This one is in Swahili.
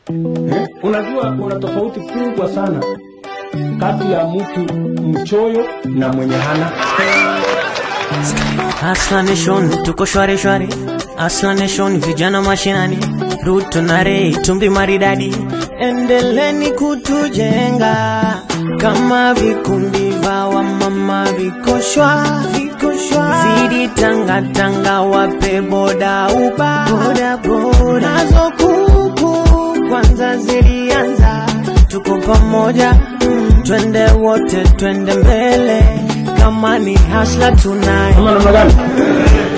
eh? Unajua kuna tofauti kubwa sana kati ya mtu mchoyo na mwenye hana. Asla Nation tuko shwari shwari, Asla Nation vijana mashinani, Ruto na Rei tumbi maridadi, endeleni kutujenga kama vikundi vya wamama viko shwa viko shwa, zidi tanga tanga, wape boda uba boda boda, nazo kuku kwanza zilianza, tuko pamoja mm, twende wote twende mbele, kama ni hasla tunayo Kama namna gani?